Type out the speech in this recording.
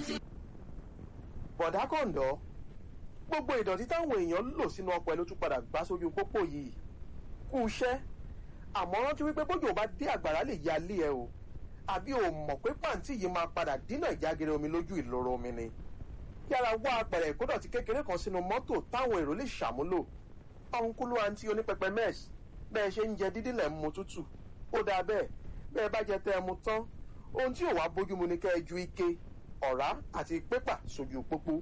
bọ̀dá kọ̀ǹdọ́ gbogbo ìdọ̀tí táwọn èèyàn lò sínú ọkọ̀ ẹ̀ ló tún padà gbá sójú pópó yìí kú iṣẹ́ àmọ́ rántí wípé bójú ò bá dé àgbàrá lè ya lé ẹ o àbí o mọ̀ pé pàǹtí yìí máa padà dínà ìjágere omi lójú ìloro omi ni yára wá apẹ̀rẹ̀ ìkódọ̀tí kékeré kan sínú mọ́tò táwọn èrò lè ṣàmúlò ọ̀nkúlú àǹtí onípẹpẹ mẹ́ẹ̀sì bẹ́ẹ̀ ṣe ń jẹ dídí lẹ̀ ń mu tútù ó dáa bẹ́ẹ̀ bẹ́ẹ̀ bá jẹ tẹ́ ẹ mu tán ohun tí ò wá bójúmu ni kẹ́ ẹ ju ike ọ̀rá àti pépà sójú pópó